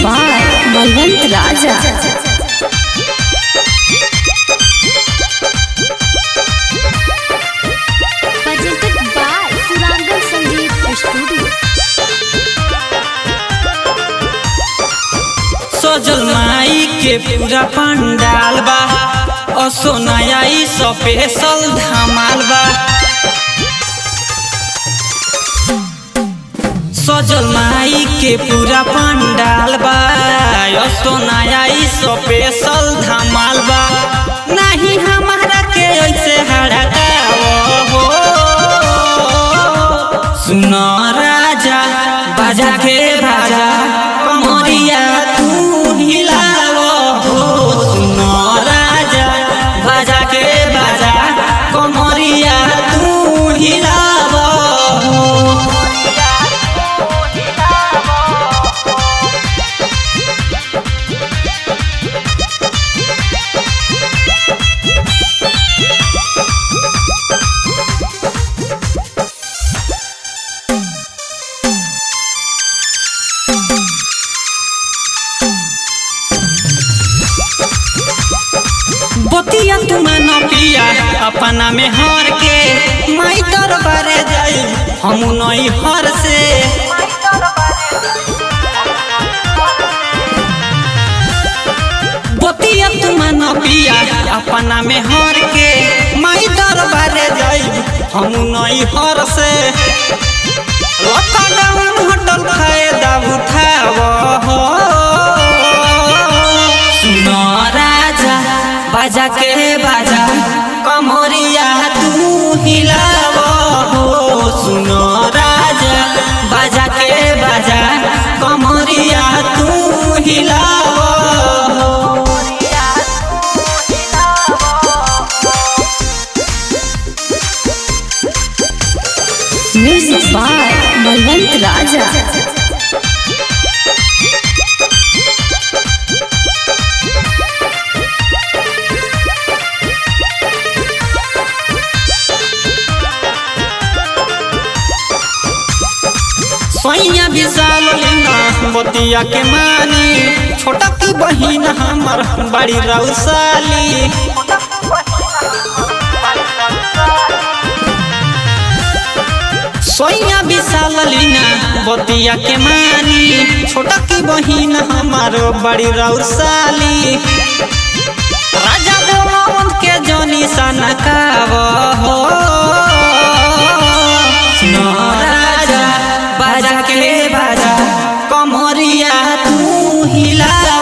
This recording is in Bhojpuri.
By Balwant Raja presented by Surangal Sangeet Studio. सजल माई के पूरा पंडाल बा असो नया ई स्पेशल धमाल बा सजल माई के पूरा पंडाल बा असो नया ई स्पेशल धमाल बा नहीं हमारा के ऐसे हड़काओ हो सुनो राजा बाजा के बाजा कमरिया तू हिलाओ हो सुनो राजा बाजा के बाजा कमरिया तू हिलाओ हो बतिया तुम न पिया अपना में हर के माई दरबारे जाई हम नई हर से बतिया तुम न पिया अपना में हर के माई दरबारे जाई हम नई हर से लॉकडाउन होटल फायदा उठाव हो सुनो राजा बाजा के बाजा कमरिया तू हिलाव हो सुनो राजा बाजा के बाजा कमरिया तू हिलाव हो म्यूजिक बाय बलवंत राजा सोइया विशाल लीना बतिया के मानी छोटा की बहिन हमर बड़ी रौसाली सोइया विशाल लीना बतिया के मानी छोटा की बहिन हमार बड़ी रौसाली राजा देवन के जनी सनकाव हो सुनो राजा बाजा के बाजा कमरिया तू हिला